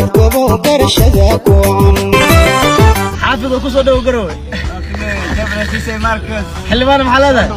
gobo barashada kuwan xaafid oo kusoo dhowo garowe xildhibaan maxaa leedahay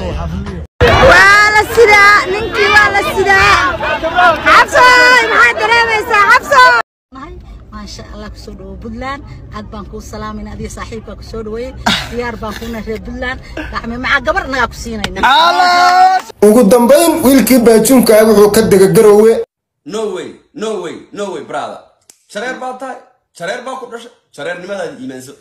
waa la sidaa ninkii waa la sidaa xabsooy maxaad dareemaysaa xabsooy maasha allah kusoo dhawo puntland aad baan kuu salaamayna adiga saaxiibkaa kusoo dhaweeyey diyaar baan kuuna reer puntland gacme macaa gabar nagaa ku siinayna ugu dambayn wiilkii baajuunka ah wuxuu ka dega garoowe no way no way no way brother shareer baa tahay shareer baa ku dhashay shareernimadaada iimaanso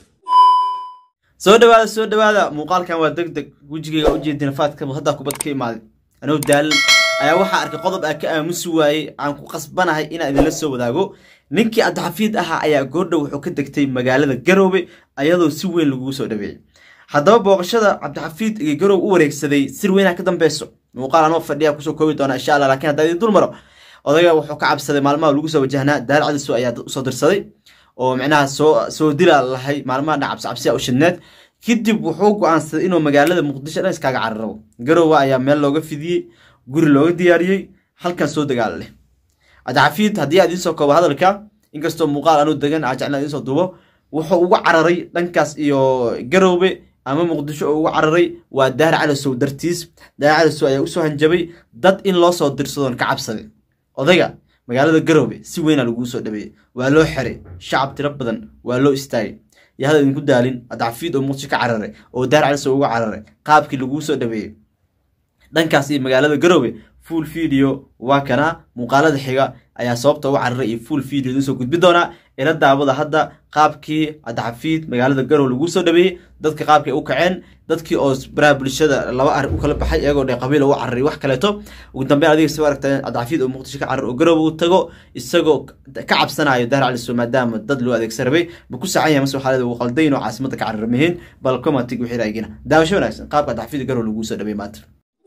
soo dhawaada soo dhawaada muuqaalkan waa deg deg wejigayga ujeedina faadka haddaa kubad ka imaaday anoo daalan ayaa waxaa arkay qodob aan ka aamusi waayey aan ku qasbanahay inaan idinla soo wadaago ninkii cabdixafiid ahaa ayaa goordhow wuxuu ka degtay magaalada garoobe ayadoo si weyn lagugu soo dhaweeyey haddaba booqashada cabdixafiid iyo garoob u wareegsaday sir weynaa ka dambeyso muuqaal anoo fadhiya kusoo koobi doona insha allah laakiin haddaa idin dul maro odayga wuxuu ka cabsaday maalmaha lagu soo wajahnaa daal cadiso ayaa usoo dirsaday oo micnaha soo soo dila lahay maalmaha dhan cabsi cabsiya u shidneed kadib wuxuu go-aansaday inuu magaalada muqdisho dhan iskaaga cararabo garoowe ayaa meel looga fidiyey guri looga diyaariyey halkan soo dagaal leh cabdixafiid haddii aad idinsoo koobo hadalka inkastoo muuqaal anuu degan aa jeclaa idinsoo duubo wuxuu uga cararay dhankaas iyo garoobe ama muqdisho oo uga cararay waa daar calasow dartiis daar calasow ayaa usoo hanjabay dad in loo soo dirsadoon ka cabsaday odayga magaalada garoobe si weynaa laguu soo dhaweeyey waa loo xiray shacab tiro badan waa loo istaagay iyo hadal idinku daalin cabdixafiid oo muqdisho ka cararay oo daar calasow uga cararay qaabkii laguu soo dhaweeyey dhankaas iyo magaalada garoobe full video waa kana muuqaalada xiga ayaa sababta uga cararay iyo full video idin soo gudbi doonaa ila daawada hadda qaabkii cabdixafiid magaalada garoobe laguu soo dhaweeyey dadka qaabkay u kaceen dadkii oo baraha bulshada laba arrin u kala baxay iyagoo dhe qabiil uga cararay wax kaleeto ugu dambeyn adiga soo aragta cabdixafiid oo muqdisho ka carar oo garoobe uu tago isagoo ka cabsanayo daar caliso maadaama dad loo adeegsan rabay ma ku sacan yahay mase waxaa leeda uu qaldayn oo caasimada ka cararamahiin bal commentig wixii raagina daawasho wanaagsan qaabka cabdixafiid garoobe laguu soo dhaweeyey maanta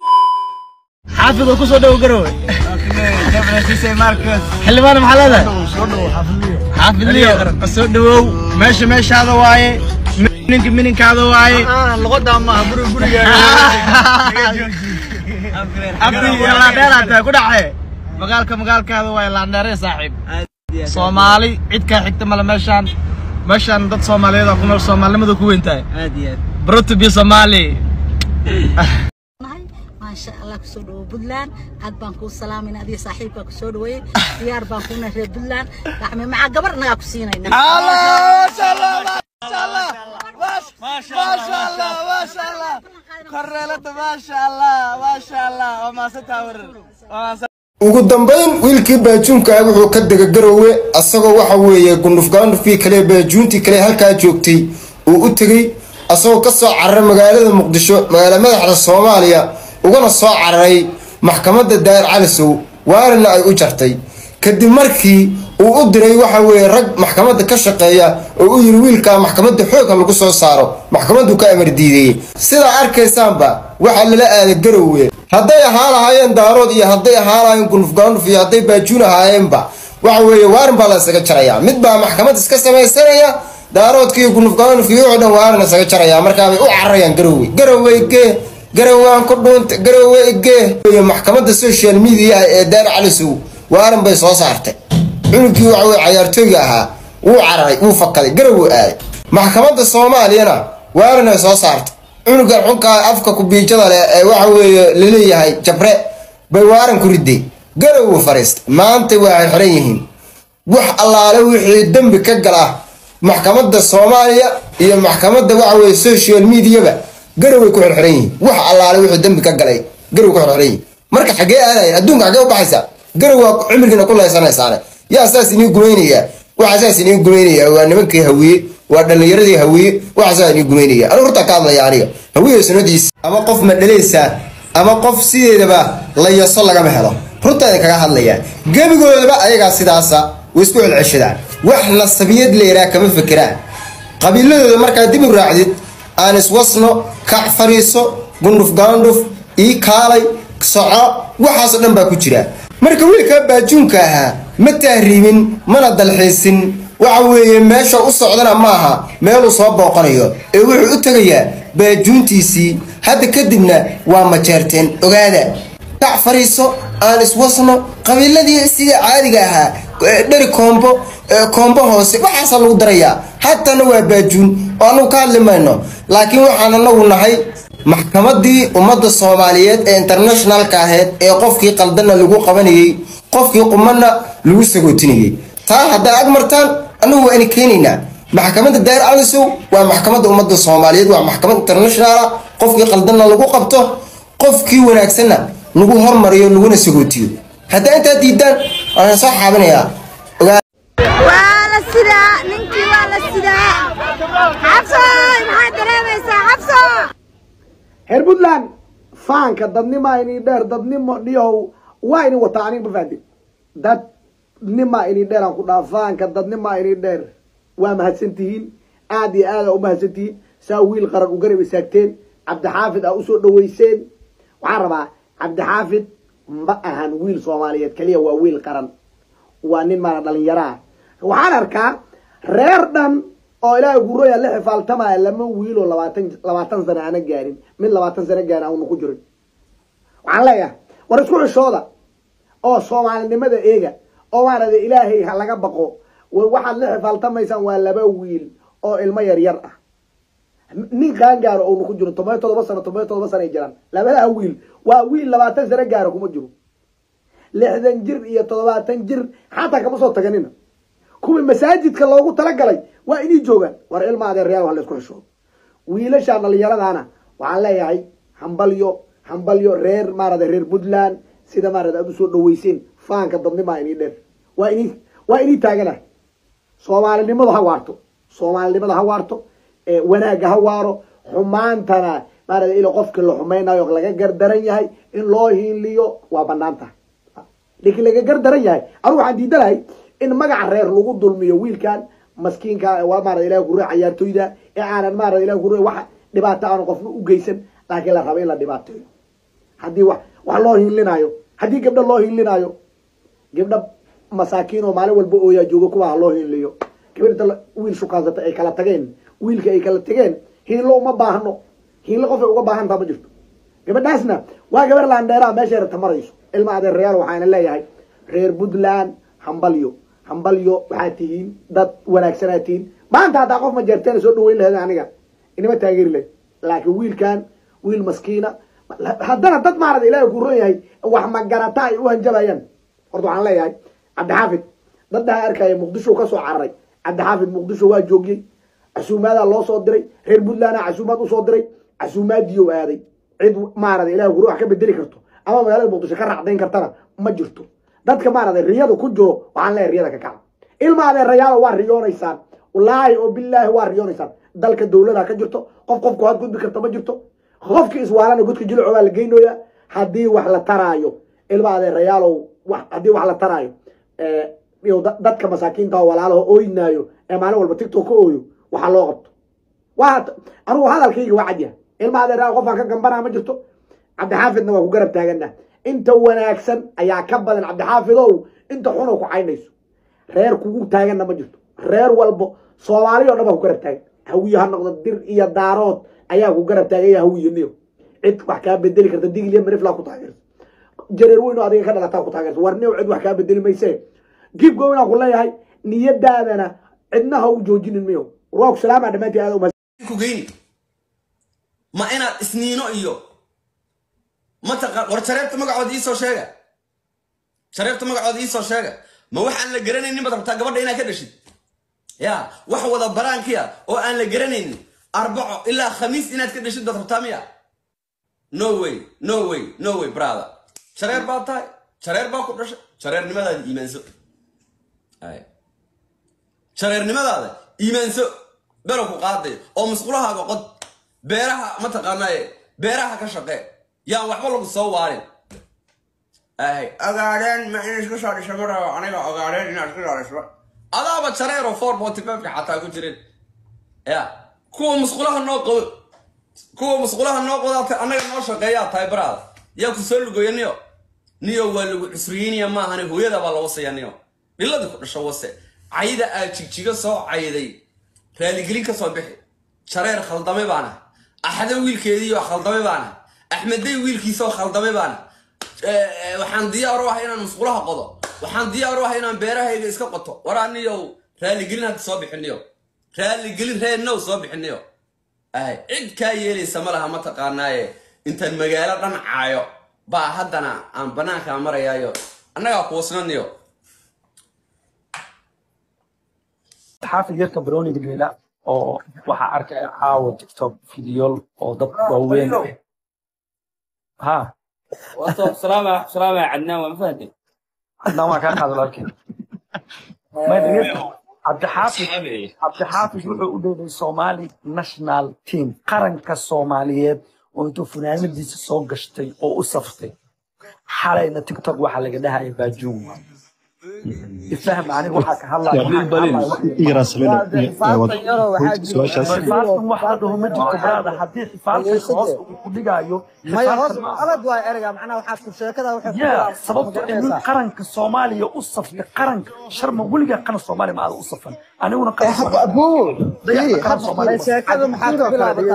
xaafid oo kusoo dhowo garowe xildhibaan maxaa leedahay xaafid liyo soo dhawow meesha meeshaada waaye mininka mininkaada waaye abdi iyo laandheeraa tahay ku dhace magaalka magaalkaada waaye laandheere saaxiib soomaali cid kaa xigta male meeshaan meeshaan dad soomaaliyeed oo ku nool soomaalinimada ku weyn tahay bruto bi soomaali maasha allah kusoo dhawo puntland aad baan kuu salaamayna adiga saaxiibkaa kusoo dhaweeyey diyaar baan kuuna reer puntland gacme macaa gabar nagaa ku siinayna ugu dambayn wiilkii baajuunka ah wuxuu ka dega garoowe asagoo waxa weeye gundhufgaandhufkii kale baajuuntii kale halkaa joogtay uu u tegey asagoo ka soo cararay magaalada muqdisho magaala madaxda soomaaliya ugana soo cararay maxkamadda daa'ir calisow waarina ay u jartay kadib markii uu u diray waxa weeye rag maxkamadda ka shaqeeya oo u yiri wiilkaa maxkamadda xoogha lagu soo saaro maxkamaddu ka amar diideeyey sidaa arkaysaanba waxaa lala aaday garoowe hadday ahaa lahaayeen daarood iyo hadday ahaa lahaayeen gundhufgaandhuf iyo hadday baajuun ahaayeenba waxa weeye waarin baa la isaga jaraya mid baa maxkamad iska samaysanaya daaroodka iyo gundhufgaandhuf iyo wuxuu dhan waarin isaga jaraya markaabay u cararayaan garoowe garoowe gee garawaan ku dhuunta garowe igee maxkamadda social media ee daar calisow waaran bay soo saartay cunugkii waxa weye cayaartooyga ahaa wuu cararay wuu fakaday garowu aaday maxkamadda soomaaliyana waaran ay soo saartay cunugan xunkaa afka kubiijada leh ee waxa weeye laleeyahay jabre bay waaran ku riday garowu fariistay maanta waxay xiran yihiin wax allaale wixii dembi ka gala maxkamadda soomaaliya iyo maxkamadda waxa weye social mediaba garoway ku xirxiran yihiin wax allaale wuxuu dembi ka galay garow ku xirxiran yihiin marka xagee aadayan adduunka xagee u baxaysa garow waa cimrigiina ku laysanaysaane yaa saas inii gumaynaya waxa saas inii gumaynaya waa nimankii hawiye waa dhallinyaradii hawiye waxa saas inii gumaynaya anigu horta ka hadlaya aniga hawiye sunadiisa ama qof ma dhalaysaa ama qof sideedaba la yaso lagama helo runta idin kaga hadlaya gebigoodaba ayagaa sidaasa way isku celceshadaan wax nasabiyad leeraa kama fekeraan qabiiladooda markaa dib u raacdid aan iswasno kac fariiso gundhuf gaandhuf ii kaalay soco waxaasoo dhan baa ku jira marka wiilkaa baajuunka ahaa ma tahriibin mana dalxiisin waxa weeye meesha u socdana maaha meeluu soo booqanayo ee wuxuu u tegayaa baajuuntiisii hadda kadibna waa majeerteen ogaada kac fariiso aan iswasno qabiiladii sida caadiga ahaa dheri koombo ee koombo hoose waxaasaa lagu darayaa hatana waa baajuun oo anagu ka hadli mayno laakiin waxaan anagu nahay maxkamadii ummadda soomaaliyeed ee internationalka ahayd ee qofkii qaldana lagu qabanayey qofkii qumana lagu sagootinayey taa haddaa ag martaan anagu waa ina keenaynaa maxkamadda daa'ir alisow waa maxkamadda ummadda soomaaliyeed waa maxkamad internationala qofkii qaldana lagu qabto qofkii wanaagsanna lagu hormariyo laguna sagootiyo haddaa intaa diidaan waxaan soo xaabinayaa waa la sidaa ninkii waa la sidaa xabsooy maxaad dareemaysaa xabso reer puntland faanka dadnimaa inii dheer dadnimo dhiyahow waa ini wataa aniga ma fahantin dadnimaa inii dheer aan ku dhaha faanka dadnimaa inii dheer waa mahadsantihiin aad iyo aad aa u mahadsantihiin saa wiil qaran u garab istaagteen cabdixaafid aa usoo dhaweyseen waxaan rabaa cabdixaafid ma ahan wiil soomaaliyeed keliya waa wiil qaran waa nin maana dhalinyaro ah waxaan arkaa reer dhan oo ilaahay gurooya la xifaaltamaya lama wiiloo labaatan labaatan sano aana gaarin mid labaatan sano gaarin auna ku jirin waxaan leeyahay war isku xishooda oo soomaalinimada eega oo maarada ilaahay ha laga baqo waxaad la xifaaltamaysaan waa laba wiil oo ilmo yar yar ah nin qaan gaaro ouna ku jiro toban iyo todoba sano toban iyo todoba sano ay jiraan labadaa wiil waa wiil labaatan sano gaaro kuma jiro lixdan jir iyo toddobaatan jir xataa kama soo taganina kuwii masaajidka loogu talagalay waa inay joogaan war ilma adeeryaal waa la isku xishoodo wiilasha dhalinyaradaana waxaan leeyahay hambalyo hambalyo reer maarada reer puntland sida maarada aad usoo dhaweyseen faanka dadnimaa inii dheer waa inii waa inii taagana soomaalinimadu ha waarto soomaalinimada ha waarto wanaagga ha waaro xumaantana maarada ila qofkii la xumaynayo laga gardaran yahay in loo hiiliyo waa banaan tahay lakiin laga gardaran yahay anigu waxaan diidanahay in magaca reer lagu dulmiyo wiilkan maskiinka waa maarada ilahi kurre cayaartoyda ee aanan maarada ilahi kurre wax dhibaato aanu qofna u geysan laakiin la rabo in la dhibaateeyo haddii wax wax loo hiilinayo haddii gabdho loo hiilinayo gabdho masaakiin oo maalin walba ooyaa jooga kuwa ha loo hiiliyo gabadha wiil shukaansata ay kala tageen wiilka ay kala tageen hiilo uma baahno hiilo qofay uga baahantaa ma jirto gabadhaasna waa gabar laandheeraa meeshay rabta marayso ilma adeerayaal waxaana leeyahay reer puntland hambalyo hambalyo waxaad tihiin dad wanaagsanaa tihiin maanta haddaa qof ma jeerteena soo dhaweyn laheed aniga inama taageeri lahed laakiin wiilkan wiil maskiina haddana dad maarada ilaahay ku ron yahay wax magarata ay u hanjabayaan horta waxaan leeyahay cabdixaafid daddaa arkaya muqdisho kasoo cararay cabdixaafid muqdisho waa joogiyey casuumaadaa loo soo diray reer puntlandna casuumaad usoo diray casuumaadiyo aaday cid maarada ilahay guru wax ka bedeli karto ama magaalada muqdisho ka raacdayn kartana ma jirto dadka maarada riyada ku jiro waxaan leeyahay riyada ka kaca ilma adeerayaala waa riyoonaysaan wallaahi oo bilaahi waa riyoonaysaan dalka dawlada ka jirto qof qofku had gudbi karta ma jirto qofki iswaalana godka jilco baa la geynooya haddii wax la taraayo ilma adeerayaalow haddii wax la taraayo dadka masaakiinta oo walaalaha ooynaayo ee maalin walba tictok ka ooyo waxaa loo qabto waa anugu hadalkayga waa cadyaha ilma adeerayaal qofaan ka gambanaa ma jirto cabdixaafidna waa ku garab taagana inta wanaagsan ayaa ka badan cabdixaafidow inta xunoo ku caynayso reer kugu taaganna ma jirto reer walbo soomaali o dhan baa ku garab taagan hawiye ha noqdo dir iyo daarood ayaa ku garab taaganya hawiye niyo cid wax kaa bedeli karta digil iyo miriflaa ku taageersa jareer weyn oo adiga ka dhalataa ku taageersa war niyow cid wax kaa bedeli mayse gibgo inaan ku leeyahay niyadaadana cidna ha u joojinin miyo war waa ku salaama dhammaantii aad ku geyni ma inaad isniino iyo mataqaan war jareebta magacooda iisoo sheega jareebta magacooda iisoo sheega ma waxaan la garanaynin baad rabtaa gabadha inaad ka dhashid ya wax wada baraankiya oo aan la garanaynin arbaco ilaa khamiis inaad ka dhashid baad rabtaa miya no way no way no way brother jareer baad tahay jareer baa ku dhashay jareernimadaada iimaanso jareernimadaada iimaanso belo ku qaaday oo musqulahaaga qod beeraha mataqaanaaye beeraha ka shaqee yaan waxba lagu soo waarin ay ogaadeen ma in isku soo dhisho ma rabo aniga ogaadeen inaad isku soo dhisho adaaba jareero four forty five xataa ku jirin ya kuwa musqulaha noo qabo kuwa musqulaha noo qodaata annaga noo shaqeeyaa tahay baraada yaa ku soo lugoya niyo niyo waa lagu cusriyeynaya maahane hooyada baa la wasaya niyo dhilada ku dhasho wase cayda aad jigjiga soo cayday raaligelin ka soo bixi jareer khaldame baana axade wiilkeediioo khaldame baana axmedey wiilkiisaoo khaldame baana waxaan diyaar u ah inaan musqulaha qodo waxaan diyaar u ah inaan beerahayga iska qoto war aniyow raaligelin hadda soo bixiniyo raaligelin reennow soo bixiniyo ahay cid kaa yeelaysa ma laha mataqaanaaye intaan magaalo dhan caayo baa haddana aan banaankaa marayaayo annagaa kuusnaniyo xaafid yarka baroni geela oo waxaa arkaya caawa tiktok fideool oo dad waaweyn ha سلامة سلامة عدنان وما فهمت haddana waa kaa qaada walaalkeen cabdixaafid cabdixaafid wuxuu u dheelay somali national team qaranka soomaaliyeed oo intuu funaanadiisa soo gashtay oo u saftay xalayna tiktok waxaa laga dhahaya baajuun ifaham aniga waxaa ka hadlayaxifaaltan wax la dhaho ma jirto braada haddii xifaalkan hoos uu ku dhigayo xifaalkan ma aha. yaa sababto in qaranka soomaaliya u saftay qaranka sharma weligaa qaran soomaaliya ma aada u safan aniguna qaran Soomaaliya- qaran Soomaaliya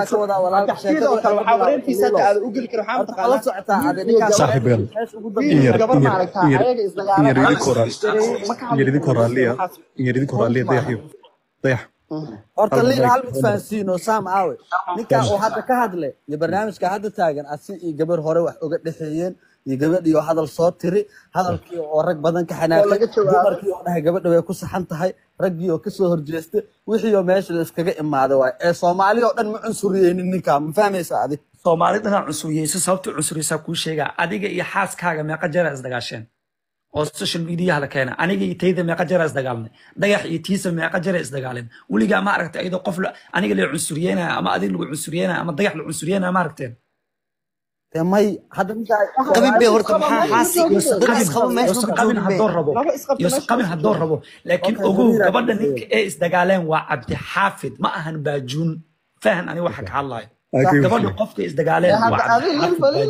horta liil hal mid fahansiino saam aawe ninkaa uu hadda ka hadle iyo barnaamijka hadda taagan asi iyo gabar hore wax uga dhexeeyeen iyo gabadhii oo hadal soo tiri hadalkii oo rag badan ka xanaaqay dumarkii oo dhahay gabadha way ku saxan tahay raggii oo kasoo horjeestay wixii oo meesha la iskaga imaaday waay ee soomaali oo dhan ma cunsuriyeynin ninkaa ma fahmaysa adi soomaali dhanaa cunsuriyeysa sababta cunsuriyeysaa kuu sheegaa adiga iyo xaaskaaga meeqa jeera isdagaasheen oo social mediaha la keena aniga iyo tayda meeqa jeera isdagaalnay dhagax iyo tiisa meeqa jeera isdagaaleen weligaa ma aragtay iyadoo qof la- aniga la cunsuriyeynayo ama adiga lagu cunsuriyeynayo ama dhagax la cunsuriyeynayo ma aragteen dee may hadda ninkaa qabin bay horta maxaa xaasi iyo saddex isqabo meesha Yoosan ma qabin joogin haddoo be rabo yoosan qabin haddoo rabo laakiin Okay, ogow Munira, gabadha Munira. ninka ee isdagaaleen waa cabdixaafid ma ahan baajuun fahan aniga waxa ka hadlayo gabadha qofka isdagaaleen waa cabdixaafid baajuun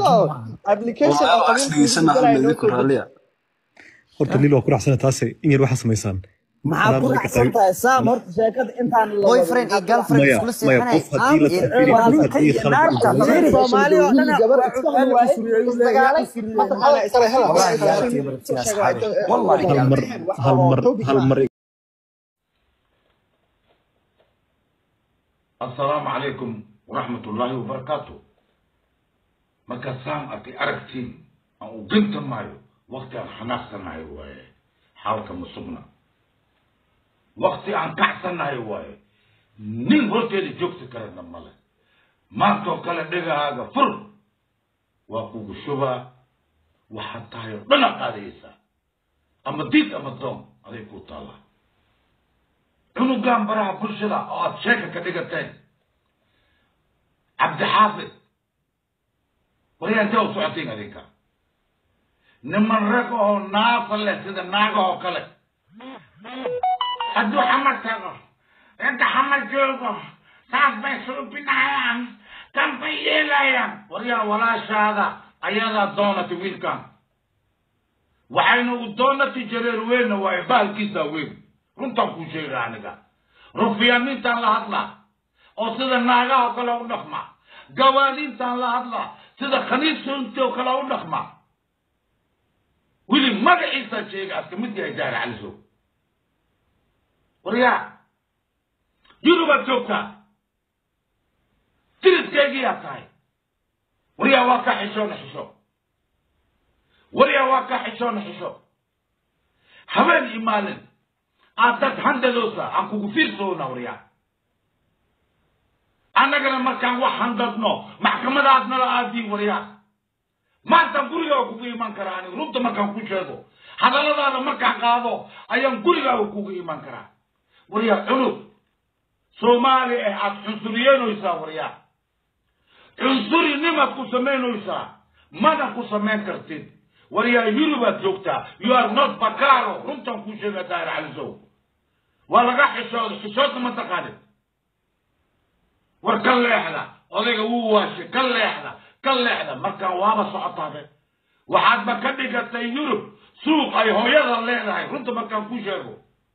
maaha horta liil waa ku raacsana taase in yar waxaa samaysaan maxaa ku raacsan tahay saam horta sheekada intaan la boyfriend iyo girlfriend maya iskula maya seexanay qof haddii la tafiri qof haddii khalad uu galo soomaali oo dhan wallahi hal mar hal mar hal mar السلام عليكم ورحمة الله وبركاته marka saan arkay aragtiin aan u ginta maayo waqti aan xanaaqsanahay waaye xaalka ma sugna waqti aan kacsanahay waaye nin horteeda joogsi karana male maantoo kale dhegahaaga fur waa kugu shubaa waxaad tahay oo dhana qaadaysaa ama diid ama doon aday ku taallaa cunugan baraha bulshada oo aad sheeka ka dhigateen cabdixaafid waryaa intee u socotiin adinka niman rag oo naafa leh sida naagahoo kale hadduu xamar tago ragga xamar joogo saas bay suubinayaan kan bay yeelayaan waryaa walaashaada ayadaa doonatay wiilkan waxayna u doonatay jareer weynna waaye bahalkiisaa weyn runtaan kuu sheega aniga rufyaanintaan la hadlaa oo sida naagaha kale u dhaqma gawaaniintaan la hadlaa sida khaniisunti oo kale u dhaqma weli magaciisaa sheega aska mid yahay daara caliso waryaa yurubaad joogtaa tiriskaygiyaa tahay waryaa waa ka xishoona xisho waryaa waa ka xishoona xisho habeen iyo maalin aad dad handadoosa aan kugu fiirsoona waryaa annagana markaan wax handadno maxkamadaad nala aadiin waryaa maantaan gurigaaga kugu iman karaa aniga runta markaan ku sheego hadalladaada markaan qaado ayaan gurigaaga kugu iman karaa waryaa cunug soomaali ah aad cunsuriyeynaysaa waryaa cunsuri-nimaad ku samaynaysaa mana ku samayn kartid waryaa yurubaad joogtaa you are not bakaro runtaan kuu sheegaa daahir calisow waa laga xishooda xishoodna ma taqaanid war ka leexda odayga wuu waashay ka leexda ka leexda markaan waaba socotaabe waxaadba ka dhigatay yurub suuq ay hooyada leedahay runta markaan kuu sheego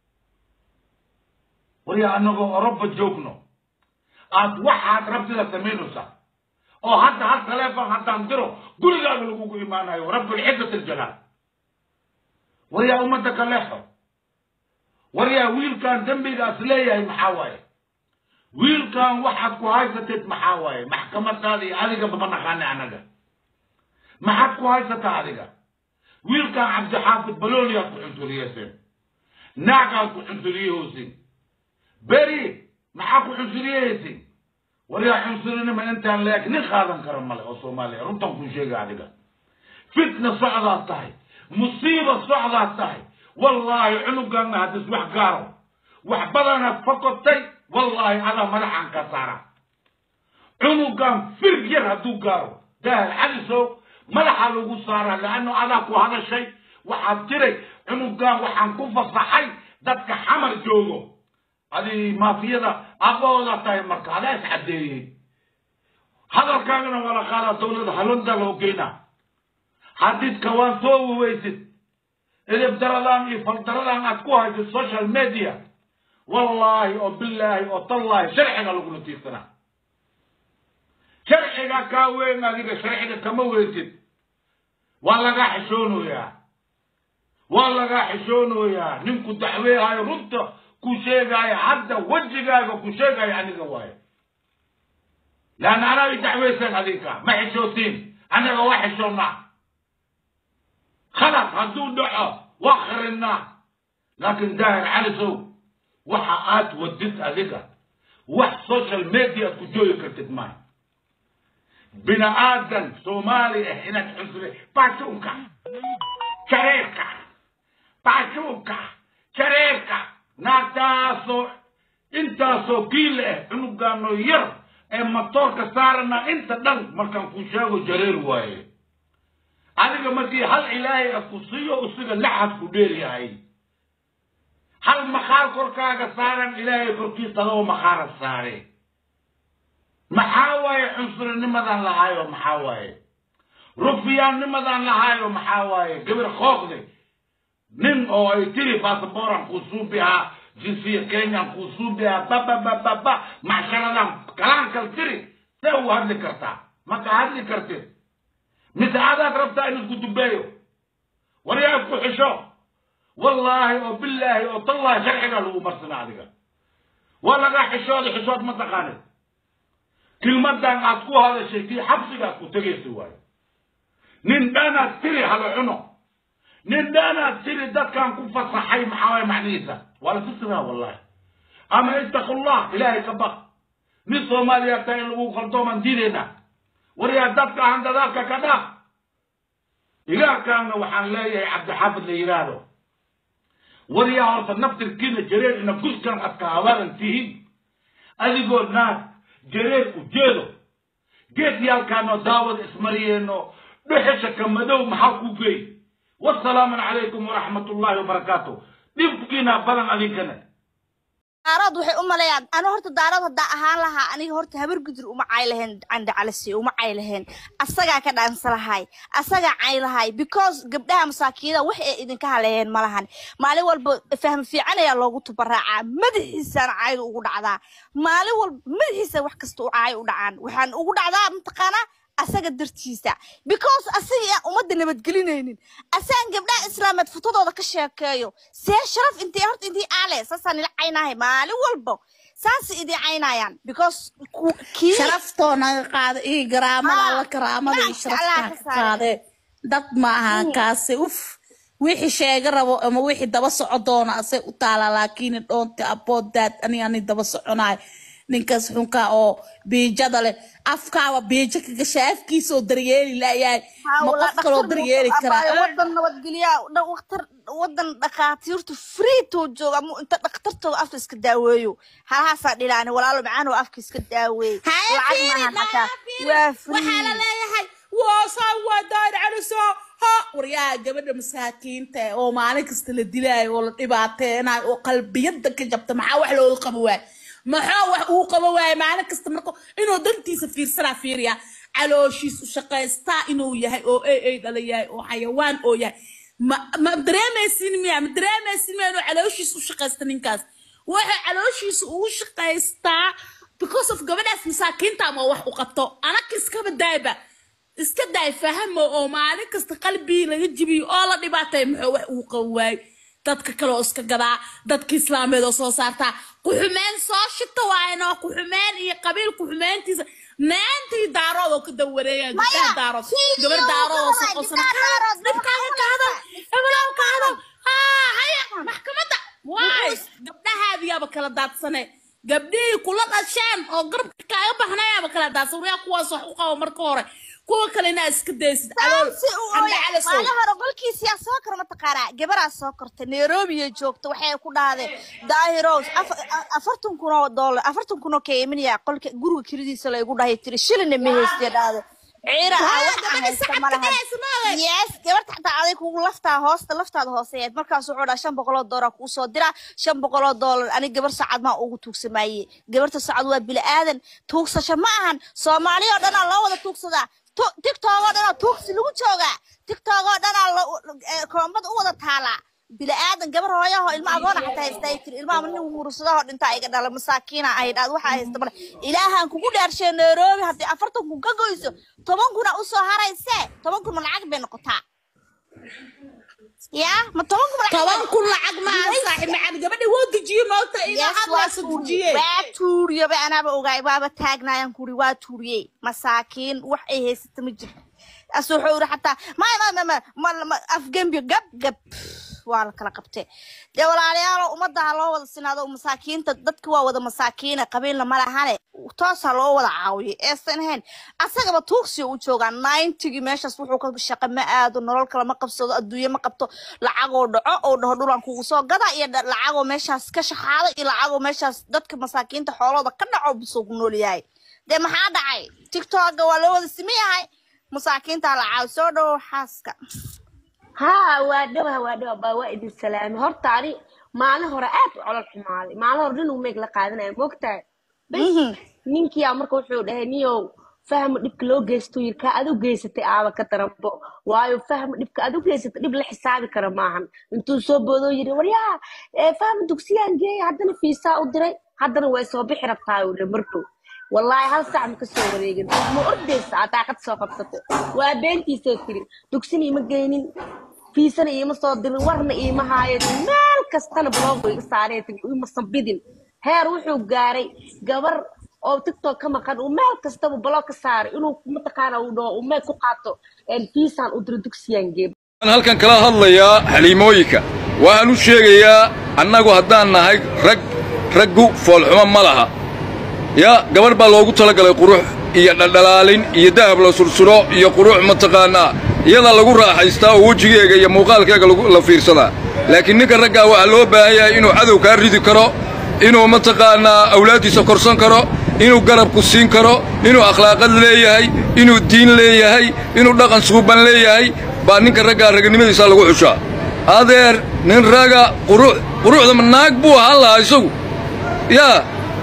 waryaa annagoo oroba joogno aad waxaad rabtida samaynaysaa oo hadda hal taleefon haddaan diro gurigaaga lagugu imaanayo rabbulcizzat aljalaal waryaa ummadda ka leexo waryaa wiilkan dembigaas leeyahay maxaa waaye wiilkan waxaad ku haysateed maxaa waaye maxkamadaada iyo adigaba ma naqaana annaga maxaad ku haysataa adiga wiilkan cabdixaafid balooliyaad ku cunsuriyeyseen naagaad ku cunsuriyehoosin beri maxaa ku cunsuriyehaysin waryaa cunsurinima intaan leeg nin qaadan kara male oo soomaaliya runtan kuu sheega adiga fitna socdaad tahay musiiba socdaad tahay wallaahi cunuganna haddis wax gaaro wax badanaad fakotay wallaahi adaa madaxan ka saara cunugan firg yar hadduu gaaro daahal calisow madaxa lagu saaraa leanno adaa ku hadashay waxaad tiray cunugan waxaan ku fasaxay dadka xamar joogo adi maafiyada aabahooda tahay marka adaa is caddeeyey hadalkaagana waa la qaadaa dowladda halonda loo geynaa hadidka waan soo waweysid edeb daradan iyo faldaradan aad ku haysid social media wallaahi oo bilaahi oo tallaahi sharciga lagula tiirsanaa sharciga kaa weyn adiga sharciga kama weysid waa lagaa xishoonayaa waa lagaa xishoonayaa ninku dacweehayo runta ku sheegaayo hadda wejigaaga ku sheegayo aniga waayo laanna anaa i dacweysan adinka ma xishootiin annaga waa xishoonnaa khalad hadduu dhaco waa kharinaa laakiin daahir calisow waxa aad wadid adiga wax social media aad ku joogi kartid maayo bini aadan soomaali ah inaad cunsure baashuunka jareerka baashuunka jareerka naagtaasoo intaasoo kiile ah cunugaanoo yar ee matoorka saarana inta dhan markaan ku sheego jareer waaye adiga markii hal ilaahay ad ku siiyo isaga laxad ku dheer yahay hal maqaar korkaaga saaran ilaahay korkiisa adoo maqaara saare maxaa waaye cunsurinimadan lahaayo maxaa waaye rufiyaannimadan lahaayo maxaa waaye gabar kooqde nin oo ay tiri basaboran kuusuubihaa jinsiya kenyan kuusuubihaa bababababa macsharadan kalaankal tiri see u hadli kartaa maka hadli kartid mise adaad rabtaa in isku dubeeyo waryaa isku xisho wallaahi oo bilaahi oo tallaahi sharcigaa lagu marsana adiga waa lagaa xishooda xishood ma taqaanid kilmadan aad ku hadashay kii xabsigaad ku tegaysa waayo nin dhanaad tiri hala cuno nin dhanaad tiri dadkan ku fasaxay maxaa waay macnihiisa waa la fisiraa wallahi ama ittaqullah ilaahay ka baq nin soomaaliya taa in lagu qaldooman diidayna waryaa dadka aan dadaalka ka dhaaf ilaahkaana waxaan leeyahay cabdixaafid la yidhaahdo waryaa horta naftirkiina jareer ina guskan adka hawaaran tihiin adigoo naag jareer ujeedo geedyaalkaanoo daawada ismariyeenno dhuxisha ka madow maxaa ku geey wasalaamu calaykum waraxmat ullaahi wabarakaatu dhibkiina badan adinkana daarood waxay u maleeyaan anu horta daarood haddaa ahaan lahaa aniga horta habar gudur uma cay lahayn canda calisi uma cay lahayn asagaa ka dhaansa lahay asagaa cay lahay because gabdhaha masaakiida wax ay idinka haleeyeen ma lahan maalin walba fahmi fiican ayaa loogu tubaraacaa madaxiisana cayda ugu dhacdaa maalin walba madaxiisa wax kasta u cay u dhacaan waxaan ugu dhacdaa mataqaanaa asaga dartiisa because asaga aan ummadda nabadgelinaynin asagaan gabdhaha islaameed futadooda ka sheekeeyo see sharaf intee horta intii aale saasaan ila caynahay maalin walbo saasay idii caynayaan because kii sharaftoo naga qaada iyo garaamada alla karaamada iyo sharaftaa ka qaadee dad ma ahan kaase uf wixii sheega rabo ama wixii daba soco doona asay u taalaa laakiin dhoonti aboodaad ani ani daba soconaay ninkaas xunka oo biijada leh afkaaba biijo ka gasha afkiisa oo daryeeli layahay ma qof kaloo daryeeli karaa wadan nabadgelya waqtar wadan dhakhaatiirtu freetoo jooga ama inta dhakhtartooda afka iska daaweeyo halahaasaa dhilaani walaalo macaanoo afka iska daaweey lacag maahan xataa waa waxaa la free leeyahay waasaa waa daayir caliso ha waryaha gabadha masaakiinta eh, oo maalin kasta la dilaayo oo la dhibaateenayo oo qalbiyada ka jabta maxaa wax looga qabo waay maxaa wax uu qabo waay maalin kasta marka inuu dantiisa fiirsanaa fiiriya calooshiis u shaqaystaa inuu yahay oo ay ay dhala yahay oo xayawaan oo yahay ma ma dareemaysin miya ma dareemaysin miya inuu calooshiis u shaqaysta ninkaas waxa calooshiisa ugu shaqaystaa because of gabadhaas masaakiinta ama wax u qabto anaka iskaba daayba iska daay fahamo oo maalin kasta qalbigii laga jibiyo oo la dhibaatay muxuu wax uu qabo waay dadka kale oo iska gadaa dadka islaameed oo soo saartaa ku-xumeen soo shita waayno ku-xumeen iyo qabiil ku-xumeentiisa naantii daarood oo ka dawareeya gabdhaha daarood gabar daarood oo soo qosana dhibkaaga ka hadal hebelaw ka hadal haa haya maxkamadda waay gabdhahaadiyaaba kala daadsane gabdhihii kula dhasheen oo garabka kaaga baxnayaaba kala daadsan waryaa kuwaas wax u qabo marka hore kuwa kalena iska daysid adool andacalasow maalin hore qolkiisiyaa soo kor mataqaanaa gabaraa soo kortay nairobiya joogta waxay ku dhahdeen daahirows afartan kun oo doolar afartan kun oo keeminiya qolka guriga kiridiisa laygu dhahay tiri shilina ma haystee dhahde ciira ah waxa haysta malahan yes gabarta xataa aday kugu laftaa hoosta laftaada hooseeyeed markaas wuxuu dhaha shan boqoloo doolar kuu soo dira shan boqoloo doolar ani gabar sacad maa ugu tuugsamaaye gabarta sacad waa bili aadan tuugsasho ma ahan soomaali oo dhanaa loo wada tuugsadaa tiktok oo dhanaa tuugsi lagu joogaa tiktok oo dhanaa koombada u wada taalaa bili aadan gabar hooyaho ilma agoona xataa haystaa tiri ilmaha nin huursadahoo dhintaa iga dhala masaakiina ahayd aad waxaa haysta male ilaahaan kugu dhaarshay nairobi haddii afartan kun ka goyso toban kuna usoo haraysee toban kun ma lacag bay noqotaa ya ma toban kun toban kun lacag maaha saaxiib macaan gabadha woo dejiye moogta inaa hadlaasa dejiye waa tuuriyoba anaaba ogaay waaba taagnaayaan kuri waa tuuriyey masaakiin wax ay haysata ma jirto as wuxuu yiri xataa ma afgembi gab gab waa la kala qabtee dee walaalayaalo ummadda ha loo wada sinaado masaakiinta dadka waa wada masaakiina qabiilna ma lahane toos ha loo wada caawiyo eesan ahayn asagaba tuugsiyo u joogaa ninetygii meeshaas wuxuu ka shaqa ma aado nolol kale ma qabsado adduunye ma qabto lacagoo dhaco oo dhaho dhulan kugu soo gada iyo lacagoo meeshaas ka shaxaada iyo lacagoo meeshaas dadka masaakiinta xoolooda ka dhaco busoo ku nool yahay dee maxaa dhacay tiktoka waa loo wada siman yahay masaakiinta la caawi soo dhawo xaaska haa waa dhawa waa dhawa baa waa idin salaamay horta ani maalin hore aad u colol xumaaday maalin hore nin uu meeg la qaadanaya moogtahay bas ninkiyaa marka wuxuu dhahay niyow fahma dhibka loo geysto yirka aad u geysatay aaba ka daranbo waayo fahma dhibka aad u geysatay dhib la xisaabi kara maahan intuu soo boodoo yiri waryaa fahma dugsiyaan geeya haddana fiisaa u diray haddana way soo bixi rabtaa uu markow والله هل ساعة مكسر وريقن ما أردس أعتقد سوقفته وبنتي سوتري دكسني مجانين في سنة إيه مصادر ورنا إيه مهاية مال كستنا بلوغ صارت مصبدين هي روحوا جاري جبر أو تيك توك كما كان ومال كستنا بلوغ صار إنه متقارن أو وما كقاطو إن في سنة أدر دكسيان جيب أنا halkan kala hadlayaa xaliimooyinka waxaan u sheegayaa annagu haddaan nahay rag raggu foolxumo ma laha ya gabarh baa loogu talagalay qurux iyo dhaldhalaalin iyo dahab la sursuro iyo qurux mataqaannaa iyadaa lagu raaxaystaa oo wejigeega iyo muuqaalkeega la fiirsadaa laakiin ninka raggaa waxaa loo baahan yahay inuu cadow kaa ridi karo inuu mataqaannaa awlaaddiisa korsan karo inuu garabku siin karo inuu akhlaaqad leeyahay inuu diin leeyahay inuu dhaqan suuban leeyahay baa ninka raggaa raganimadiisaa lagu xushaa adeer nin raga qurux quruxda naag buu ahaan lahaa isagu yaa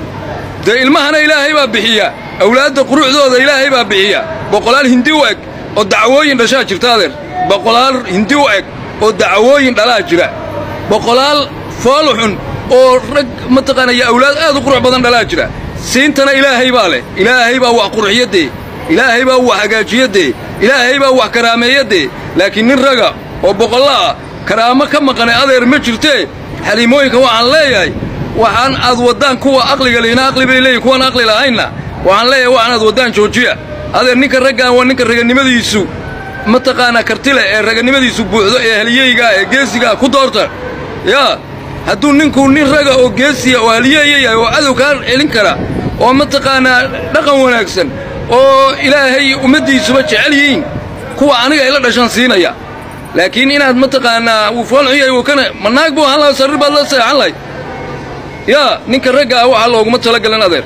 dee ilmahana ilaahay baa bixiya awlaadda quruxdooda ilaahay baa bixiya boqolaal hindi u eg oo dacwooyin dhashaa jirta adeer boqolaal hindi u eg oo dacwooyin dhalaa jira boqolaal fool xun oo rag mataqaanaya awlaad aad u qurux badan dhalaa jira siintana ilaahay baa leh ilaahay baa wax qurxiyadee ilaahay baa wax hagaajiyadee ilaahay baa wax karaameeyadee laakiin nin raga oo boqolla ah karaamo ka maqanay adeer ma jirtee xaliimooyinka waxaan leeyahay waxaan aad waddaan kuwa aqliga lehina aqli bay leeyihin kuwan aqli lahaynna waxaan leeyahay waxaan aad waddaan joojiya adeer ninka raggaan waa ninka raganimadiisu mataqaanaa kartile ee raganimadiisu buuxdo ee haliyeygaa ee geesigaa ku doorta yaa hadduu ninku nin raga oo geesiya oo haliyeeya yahay oo cadow kaa celin kara oo mataqaanaa dhaqan wanaagsan oo ilaahay ummaddiisuba jecel yihiin kuwa aniga ay la dhashan siinaya laakiin inaad mataqaanaa wuu foolxun yahay wuu kana ma naag buu ahaan lahaa sarrir baad la seexan lahayd yaa ninka ragga ah waxaa looguma talagelin adeer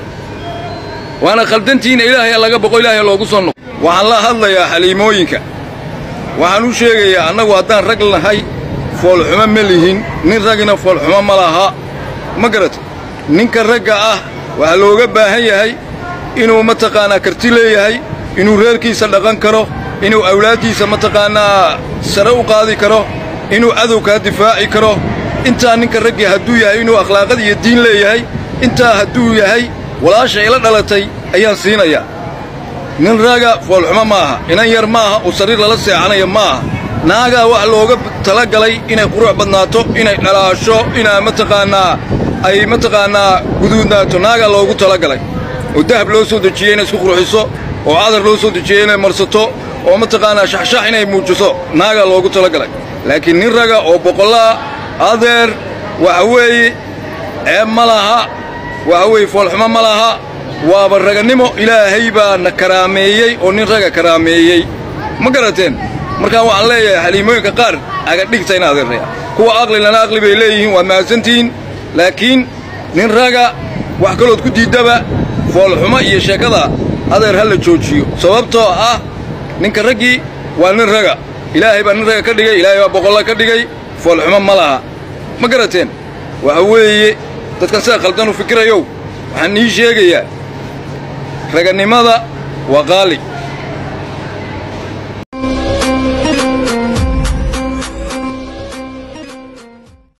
waana khaldantiina ilaahay laga boqo ilaahay loogu soo noqo waxaan la hadlayaa xaliimooyinka waxaan u sheegayaa annagu haddaan rag nahay foolxumo ma lihin nin ragina foolxumo ma laha ma garata ninka ragga ah waxaa looga baahan yahay inuu mataqaanaa karti leeyahay inuu reerkiisa dhaqan karo inuu awlaaddiisa mataqaannaa sare u qaadi karo inuu cadowkaa difaaci karo intaa ninka raggii hadduu yahay inuu akhlaaqad iyo diin leeyahay intaa hadduu yahay walaasha ila dhalatay ayaan siinayaa nin raga foolxumo ma aha inan yar ma aha oo sariir lala seexanaya ma aha naagaa wax looga talagalay inay qurux badnaato inay dhalaasho inaa mataqaannaa ay mataqaannaa guduudnaato naagaa loogu talagalay oo dahab loo soo dejiyey inay isku qurxiso oo cadar loo soo dejiyey inay marsato oo mataqaannaa shaxshax inay muujiso naagaa loogu talagalay laakiin nin raga oo boqollaa adeer waxa weeye ceeb ma laha waxa weeye foolxumo ma laha waaba raganimo ilaahay baa na karaameeyey oo nin raga karaameeyey ma garateen markaan waxaan leeyahay xaliimooyinka qaar aga dhigta in adeeraya kuwa aqlilana aqli bay leeyihiin waad mahadsantihiin laakiin nin raga wax kalood ku diiddaba foolxumo iyo sheekada adeer ha la joojiyo sababtoo ah ninka raggii waa nin raga ilaahay baa nin raga ka dhigay ilaahay baa boqolla ka dhigay foolxumo ma laha ma garateen waxa weeye dadka sida khaldan u fikirayow waxaan ii sheegayaa raganimada waa qaali